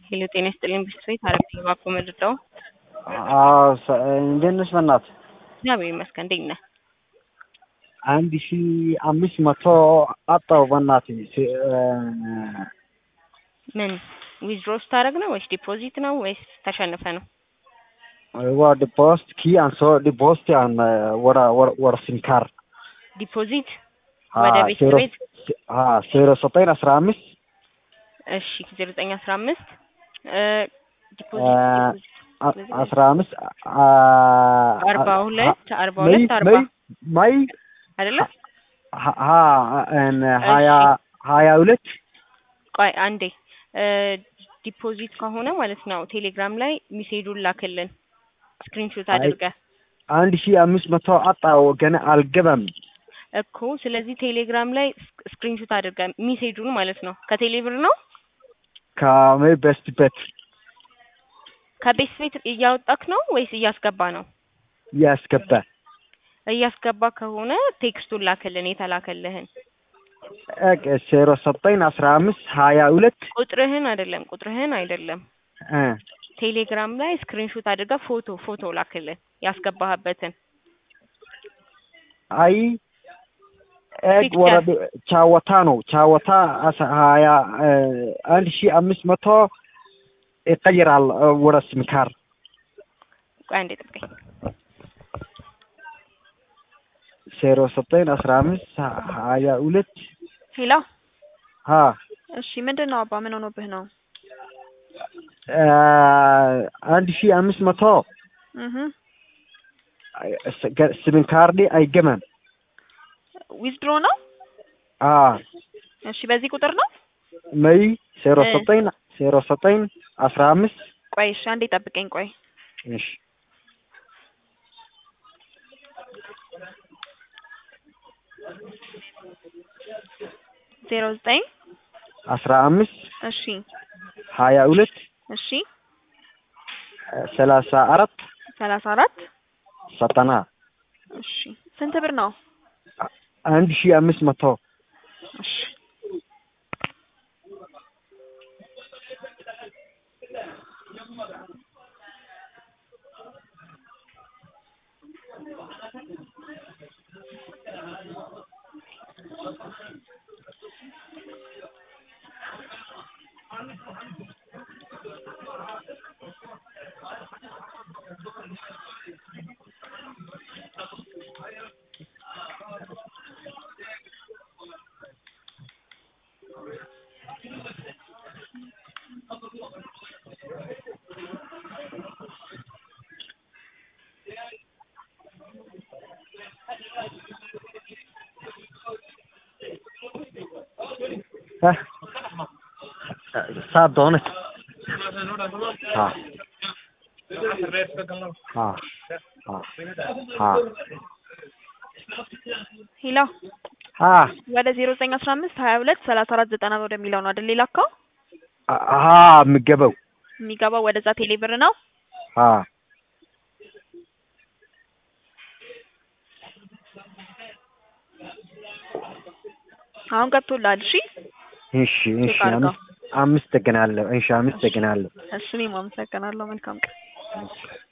ሄሎ ጤና ይስጥልኝ ብስቤት አረብ እባክዎ መርዳው። አዎ ሰ- እንዴት ነሽ በእናትህ? እግዚአብሔር ይመስገን። እንዴት ነህ? አንድ ሺ አምስት መቶ አጣው በእናትህ ሲ- እ፣ ምን ዊዝድሮ ስታደርግ ነው ወይስ ዲፖዚት ነው ወይስ ተሸንፈ ነው? waa deposit kii aan soo deposit aan eh, wara war war simkaar ዲፖዚት Ha, ወደ ቤት zero- ቤት ha zero soddon asra amis እሺ ዜሮ ዘጠኝ አስራ አምስት ዲፖዚት Eh, ዲፖዚት a- asra amis ah, አርባ ah, ሁለት አርባ may ሁለት አርባ may may አይደለ? ha- ha en ሀያ ሀያ ሁለት ቆይ አንዴ ዲፖዚት ከሆነ ማለት ነው ቴሌግራም ላይ ሚሴጁን ላክልን ስክሪንሾት አይ- አድርገህ አንድ ሺ አምስት መቶ አጣው ገና አልገባም እኮ ስለዚህ ቴሌግራም ላይ ስክሪንሾት አድርገህ ሚሴጁን ማለት ነው ከቴሌብር ነው ከመይ በስት በት ከቤት ቤት እያወጣክ ነው ወይስ እያስገባ ነው? ያስገባ እያስገባ ከሆነ ቴክስቱን ላክልን የተላከልህን ዜሮ ዘጠኝ አስራ አምስት ሀያ ሁለት ቁጥርህን አይደለም ቁጥርህን አይደለም እ ቴሌግራም ላይ ስክሪንሾት አድርገህ ፎቶ ፎቶ ላክልን ያስገባህበትን አይ ኤግ ፒክቸር። ወረድ ቻወታ ነው ቻወታ አስ- ሀያ እ፣ አንድ ሺ አምስት መቶ ይቀይራል እ፣ ወደ ሲምካር ቆይ አንዴ ጠብቀኝ ዜሮ ዘጠኝ አስራ አምስት ሀያ ሁለት ሄሎ ሀ እሺ፣ ምንድን ነው አባ? ምን ሆኖብህ ነው? እ፣ አንድ ሺ አምስት መቶ እህ ሲምካርዲ አይገመም ዊዝድሮ ነው? አ እሺ፣ በዚህ ቁጥር ነው? መይ ዜሮ እ። ዘጠኝ ዜሮ ዘጠኝ አስራ አምስት ቆይ እሺ፣ አንዴ ጠብቀኝ። ቆይ እሺ ዜሮ ዘጠኝ አስራ አምስት እሺ ሀያ ሁለት እሺ ሰላሳ አራት ሰላሳ አራት ዘጠና እሺ ስንት ብር ነው? አንድ ሺ አምስት መቶ እሺ Heh. Saa doonat. Ha. Ha. Ha. Ha. ሄሎ Ha. ወደ ዜሮ ዘጠኝ አስራ አምስት ሀያ ሁለት ሰላሳ አራት ዘጠና ወደሚለው ነው አይደል የላከው? Ha የሚገባው የሚገባው ወደዛ ቴሌ ብር ነው። ha አሁን ገብቶልሃል? እሺ እሺ እሺ ቼክ አድርገው። አምስት አመሰግናለሁ እሺ አመሰግናለሁ እሺ እኔም አመሰግናለሁ። መልካም ቀን። እሺ